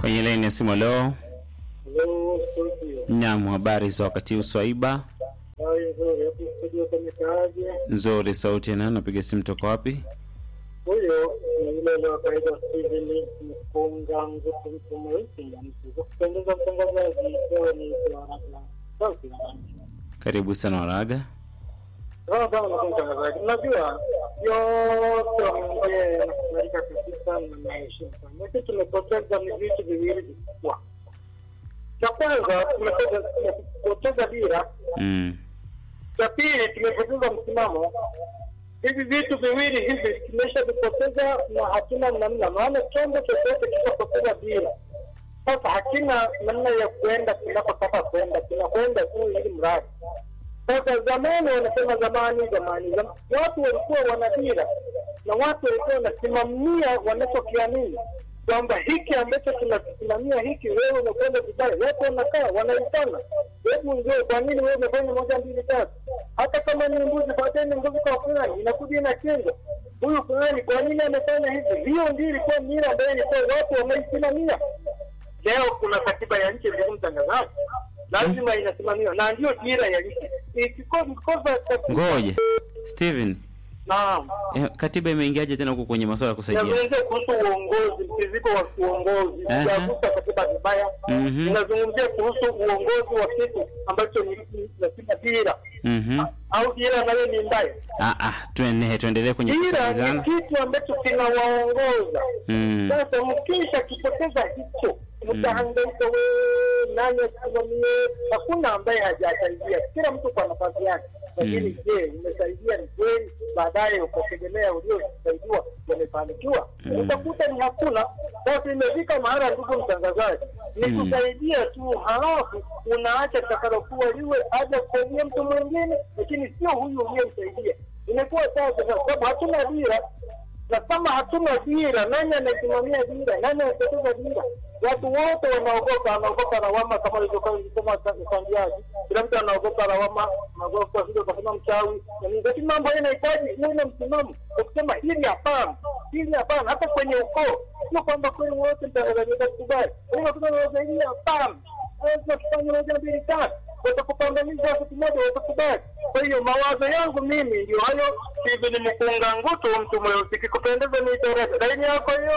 kwenye laini ya simu. Leo Hello, studio. nyam, habari za wakati huu Swaiba? Haya, nzuri. Hapo studio kamekaaje? Nzuri, sauti na napiga simu toka wapi? Huyo ni yule wa kawaida Steven Mkunga Ngutu mtu mweusi na mtu. Kwa kupendeza mtangazaji, leo ni Waraga. Sauti na rangi. Karibu sana Waraga. Sawa sawa na mtangazaji. Unajua yote wameongea yanakubalika kabisa na naheshimu sana. Lakini tumepoteza ni vitu viwili vikubwa. Cha kwanza tumepoteza tumepoteza dira Mm. cha pili tumepoteza msimamo. Hivi vitu viwili hivi tumeshavipoteza na hatuna namna, maana chombo chochote kishapoteza dira, sasa hakina namna ya kuenda kinakotaka kwenda, kinakwenda tu ili mradi. Sasa zamani, wanasema zamani, zamani, zam- watu walikuwa wana dira na watu walikuwa wanasimamia wanachokiamini kwamba hiki ambacho tunakisimamia hiki, wewe umekwenda vibaya, watu wanakaa wanaitana, hebu ndio, kwa nini wewe umefanya moja mbili tatu? Hata kama ni mbuzi, pateni mbuzi kwa fulani, inakuja inachinjwa. Huyu fulani, kwa nini amefanya hivi? Hiyo ndio ilikuwa mira ambayo ilikuwa watu wanaisimamia. Leo kuna katiba ya nchi, ndugu mtangazaji, lazima inasimamiwa na ndio dira ya nchi. Ikikosa katiba, Ngoja Steven, naam eh, katiba imeingiaje tena huko kwenye masuala ya kusaidia? Nazungumzia kuhusu uongozi, mtiririko wa uongozi, Aha. sijagusa katiba vibaya. Mhm. Ninazungumzia kuhusu uongozi wa kitu ambacho ni ni- nasema dira Mhm. au dira nayo ni mbaya. Ah ah, tuendelee tuendelee kwenye Dira ni kusikilizana. kitu ambacho kinawaongoza. Mm. Sasa mkisha kipoteza hicho, mtahangaika wewe, nani asimamie? Hakuna ambaye hajasaidia, kila mtu kwa nafasi yake. Lakini Mm. je, umesaidia ni kweli? Baadaye ukategemea uliosaidiwa wamefanikiwa, Mm. utakuta ni hakuna. Sasa imefika mahala, ndugu mtangazaji, ni Mm. kusaidia tu, halafu unaacha takalokuwa liwe aja kusaidia mtu mwingine, lakini sio huyu uliyemsaidia. Imekuwa sasa, kwa sababu hatuna dira na kama hatuna dira, nani anasimamia dira? Nani anapoteza dira? Watu wote wanaogopa, wanaogopa lawama, kama ilivyokuwa ilisema mchangiaji. Kila mtu anaogopa lawama, anaogopa vile ukasema mchawi na nini, lakini mambo haya yanahitaji uwe na msimamo wa kusema hili hapana, hili hapana. Hata kwenye ukoo, sio kwamba kweli wote mtangazaji watakubali, lakini watoto wanasaidia, hapana, lazima tufanye moja mbili tatu watakupangamiza siku moja watakubali. Kwa hiyo mawazo yangu mimi ndio hayo. Steven Mkunga Ngutu, mtu mweusi, kikupendeza ni Teresa. Laini yako hiyo.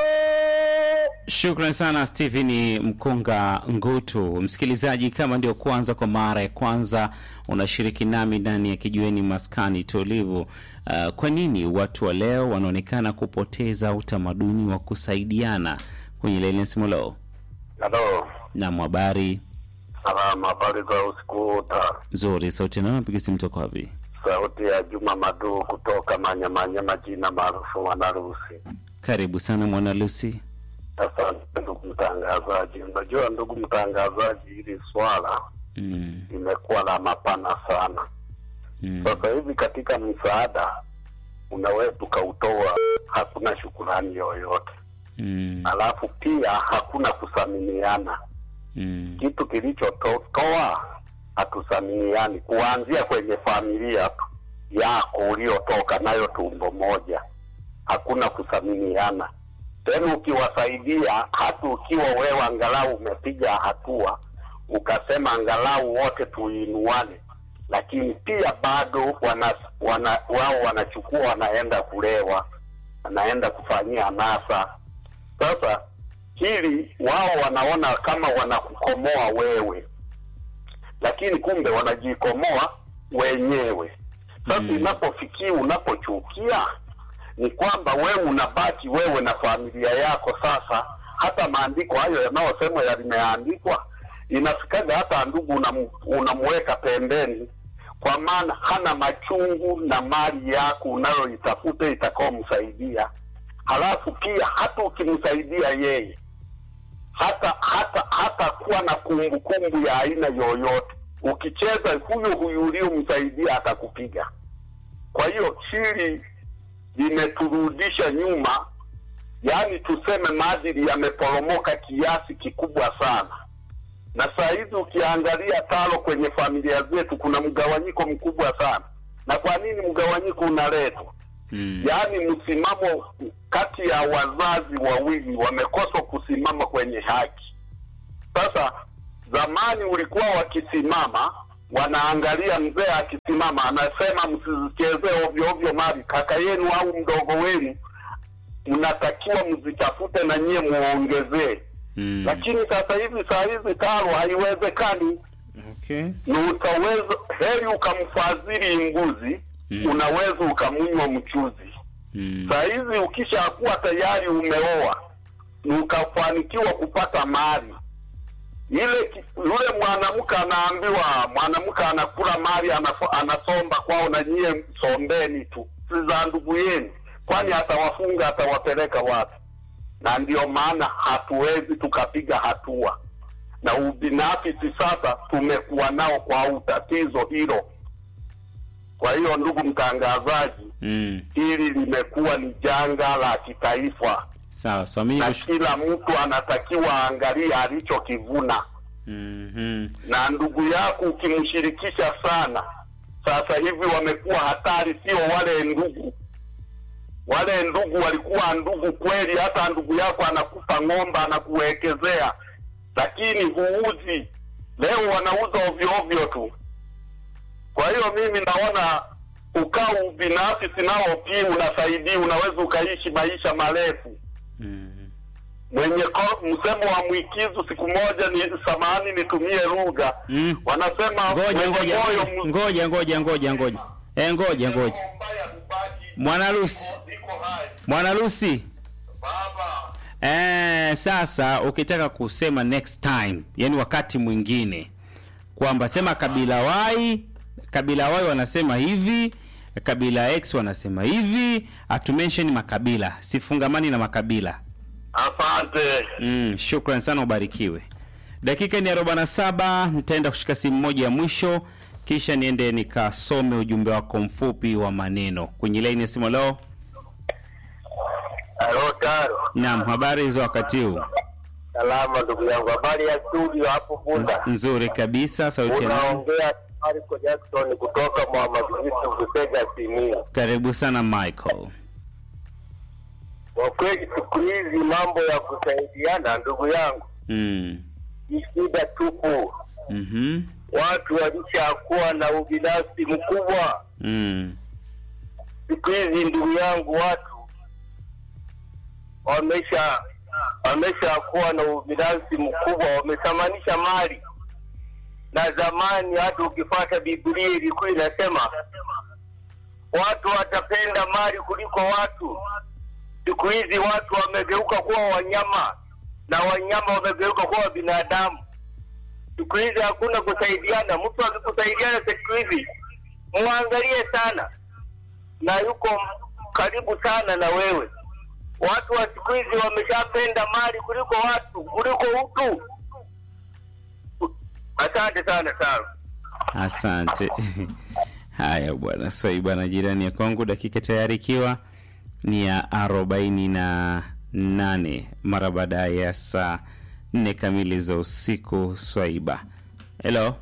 Shukran sana Stephen Mkunga Ngutu. Msikilizaji, kama ndio kwanza kwa mara ya kwanza unashiriki nami ndani ya kijiweni maskani tulivu, uh, kwa nini watu wa leo wanaonekana kupoteza utamaduni wa kusaidiana kwenye laini ya simu leo? Halo, Na habari salama. Habari za usiku uta. nzuri, sauti nao napiga simu toka wapi? Sauti ya Juma Madu kutoka Manyamanya, majina maarufu Mwanarusi. Karibu sana mwana Lucy. Asante ndugu mtangazaji. Unajua ndugu mtangazaji, hili swala Mm, limekuwa la mapana sana. mm, Sasa hivi katika msaada unaweza ukautoa, hakuna shukurani yoyote, mm, alafu pia hakuna kuthaminiana. mm, kitu kilichotoa hatuthaminiani, kuanzia kwenye familia tu yako uliotoka nayo tumbo moja, hakuna kuthaminiana tena. Ukiwasaidia hata ukiwa wewe angalau umepiga hatua ukasema angalau wote tuinuane, lakini pia bado wana, wana, wao wanachukua wanaenda kulewa, wanaenda kufanyia anasa. Sasa hili wao wanaona kama wanakukomoa wewe, lakini kumbe wanajikomoa wenyewe. Sasa Mm. inapofikia unapochukia, ni kwamba wewe unabaki wewe na familia yako. Sasa hata maandiko hayo yanayosema yalimeandikwa, inafikaga hata ndugu unam, unamweka pembeni, kwa maana hana machungu na mali yako unayoitafuta itakaomsaidia. Halafu pia hata ukimsaidia yeye hata hata hata kuwa na kumbukumbu ya aina yoyote. Ukicheza huyo huyu uliomsaidia atakupiga. Kwa hiyo hili limeturudisha nyuma, yaani tuseme maadili yameporomoka kiasi kikubwa sana, na saa hizi ukiangalia talo kwenye familia zetu kuna mgawanyiko mkubwa sana. Na kwa nini mgawanyiko unaletwa? mm, yaani msimamo kati ya wazazi wawili wamekosa kusimama kwenye haki. Sasa zamani ulikuwa wakisimama wanaangalia mzee akisimama, anasema msizichezee ovyo ovyo mali kaka yenu au mdogo wenu, mnatakiwa mzitafute na nyie muongezee. Mm. Lakini sasa hivi saa hizi taro haiwezekani Okay. ni utaweza heri ukamfadhili mbuzi Mm. unaweza ukamunywa mchuzi. Mm. Saa hizi ukishakuwa tayari umeoa ni ukafanikiwa kupata mali ile, ki- yule mwanamke anaambiwa, mwanamke anakula mali anafo- anasomba kwao, na nyie sombeni tu, si za ndugu yenu, kwani atawafunga atawapeleka wapi? Na ndio maana hatuwezi tukapiga hatua na ubinafsi sasa tumekuwa nao kwa utatizo hilo. Kwa hiyo ndugu mtangazaji, Mm. hili limekuwa ni janga la kitaifa Sawa, sawa. Mimi na nikush- kila mtu anatakiwa aangalie alichokivuna, Mhm. na ndugu yako ukimshirikisha sana, sasa hivi wamekuwa hatari, sio wale ndugu. Wale ndugu walikuwa ndugu kweli, hata ndugu yako anakupa ng'ombe anakuwekezea, lakini huuzi. Leo wanauza ovyo ovyo tu. Kwa hiyo mimi naona ukaa ubinafsi nao pia unasaidia, unaweza ukaishi maisha marefu Mhm. mwenye ko- msemo wa mwikizu siku moja ni samahani nitumie lugha Mm. wanasema Ngoja mwenye ngoja moyo ngoja. mzuri ngoja ngoja ngoja ngoja. Eh, ngoja ngoja. Mwanarusi. Mwanarusi. Eh, sasa ukitaka kusema next time, yani wakati mwingine kwamba sema kabila Y, kabila Y wanasema hivi, kabila X wanasema hivi, atumention makabila, sifungamani na makabila. asante Mm, shukran sana, ubarikiwe. Dakika ni 47, nitaenda kushika simu moja ya mwisho, kisha niende nikasome ujumbe wako mfupi wa maneno kwenye laini ya simu. Leo halo taro naam, habari za wakati huu? salama ndugu yangu habari ya studio hapo bunda Nzuri kabisa, sauti ya nani? unaongea marco jackson kutoka mwamazivitu kusega simio Karibu sana Michael. kwa kweli siku hizi mambo ya kusaidiana ndugu yangu Mm. ni shida tupu Mhm. watu walishakuwa na ubinafsi mkubwa Mm. siku hizi ndugu yangu watu wamesha wameshakuwa na ubinafsi mkubwa wamethamanisha mali na zamani hata ukifata biblia ilikuwa inasema watu watapenda mali kuliko watu siku hizi watu wamegeuka kuwa wanyama na wanyama wamegeuka kuwa binadamu siku hizi hakuna kusaidiana mtu akikusaidiana siku hizi mwangalie sana na yuko karibu sana na wewe. Watu wa siku hizi wameshapenda mali kuliko watu kuliko utu. Asante sana sana. Asante. Haya bwana Swaiba na jirani ya kwangu, dakika tayari ikiwa ni ya arobaini na nane mara baada ya saa nne kamili za usiku. Swaiba, hello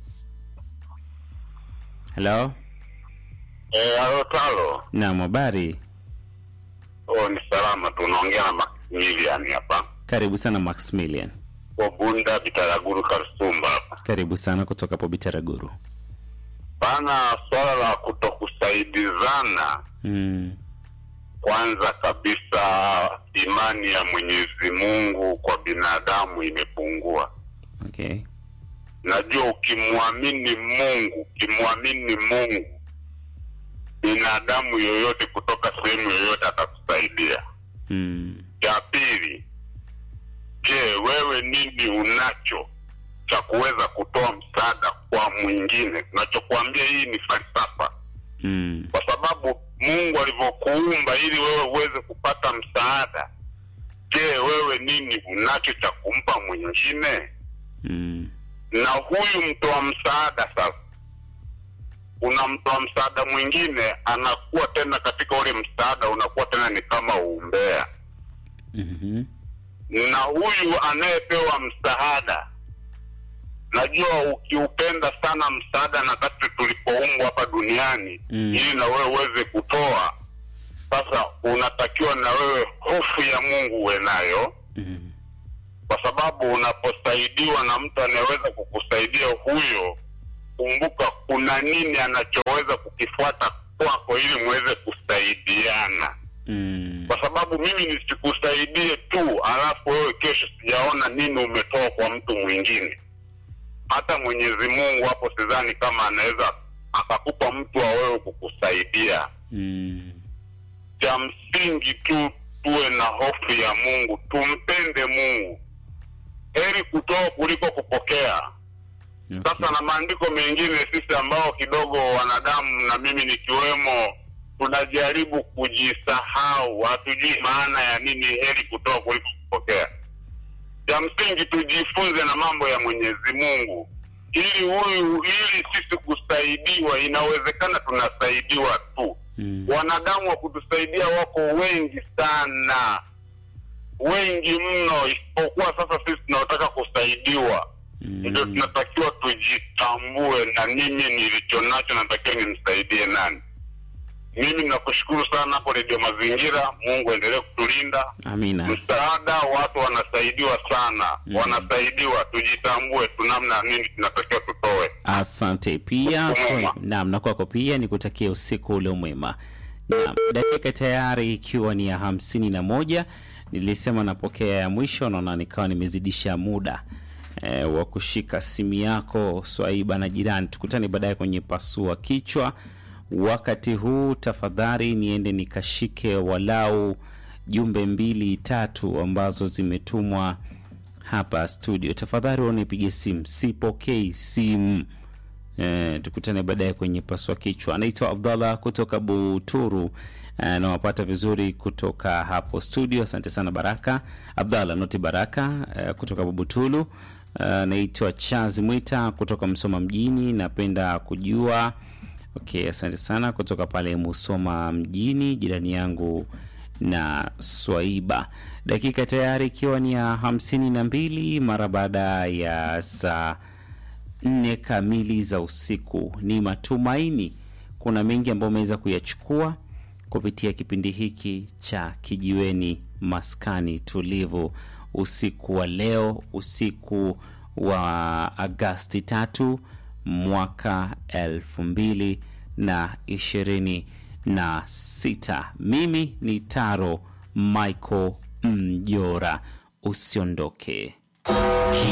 hello, Eh, alo talo. naam, habari? Oh, ni salama tu unaongea na Maximilian hapa. Karibu sana Maximilian, Kwa Bunda Bitaraguru Karsumba hapa. karibu sana kutoka hapo Bitaraguru. Bana swala la kutokusaidizana Mm. kwanza kabisa imani ya Mwenyezi Mungu kwa binadamu imepungua. Okay. Najua ukimwamini Mungu, ukimwamini Mungu, binadamu yoyote kutoka sehemu yoyote atakusaidia. Mm. Cha pili, je, wewe nini unacho cha kuweza kutoa msaada kwa mwingine? Nachokuambia hii ni falsafa, Mm. kwa sababu Mungu alivyokuumba ili wewe uweze kupata msaada. Je, wewe nini unacho cha kumpa mwingine? Mm. na huyu mtoa msaada sasa, unamtoa msaada mwingine, anakuwa tena katika ule msaada unakuwa tena ni kama uumbea, Mhm. na huyu anayepewa msaada, najua ukiupenda sana msaada, na kati tulipoumbwa hapa duniani Mm. ili na wewe uweze kutoa, sasa unatakiwa na wewe hofu ya Mungu uwe nayo Mhm. kwa sababu sababu unaposaidiwa na mtu anayeweza kukusaidia huyo, kumbuka kuna nini anachoweza kukifuata kwako ili muweze kusaidiana Mm. kwa sababu mimi nisikusaidie tu alafu wewe kesho sijaona nini umetoa kwa mtu mwingine hata mwenyezi mungu hapo sidhani kama anaweza akakupa mtu wa wewe kukusaidia Mm. cha msingi tu tuwe na hofu ya mungu tumpende mungu heri kutoa kuliko kupokea Okay. sasa na maandiko mengine sisi ambao kidogo wanadamu na mimi nikiwemo tunajaribu kujisahau hatujui maana ya nini heri kutoa kuliko kupokea cha msingi tujifunze na mambo ya mwenyezi mungu ili huyu ili sisi kusaidiwa inawezekana tunasaidiwa tu Mm. wanadamu wa kutusaidia wako wengi sana wengi mno isipokuwa sasa sisi tunaotaka kusaidiwa ndio Mm. tunatakiwa tujitambue na mimi nilicho nacho natakiwa nimsaidie nani mimi nakushukuru sana hapo redio mazingira mungu endelee kutulinda Amina. msaada watu wanasaidiwa sana Mm. wanasaidiwa tujitambue tunamna nini tunatakiwa tutoe Asante pia Usiku mwema. so, naam, na kwako pia ni kutakia usiku ule mwema. Naam, dakika tayari ikiwa ni ya hamsini na moja. Nilisema napokea ya mwisho, naona nikawa nimezidisha muda e, wa kushika simu yako Swaiba na jirani. Tukutane baadaye kwenye pasua kichwa. Wakati huu tafadhali niende nikashike walau jumbe mbili tatu ambazo zimetumwa hapa studio. Tafadhali unipige simu, sipokei simu. Eh, tukutane baadaye kwenye paswa kichwa. Anaitwa Abdallah kutoka Buturu. Eh, nawapata vizuri kutoka hapo studio. Asante sana Baraka Abdallah noti Baraka eh, kutoka Butulu. Eh, naitwa Chazi Mwita kutoka Msoma mjini. Napenda kujua okay, asante sana kutoka pale Musoma mjini, jirani yangu na Swaiba. Dakika tayari ikiwa ni ya hamsini na mbili mara baada ya saa nne kamili za usiku. Ni matumaini kuna mengi ambayo umeweza kuyachukua kupitia kipindi hiki cha Kijiweni Maskani Tulivu usiku wa leo, usiku wa Agasti tatu mwaka elfu mbili na ishirini na sita. Mimi ni Taro Michael Mjora, usiondoke.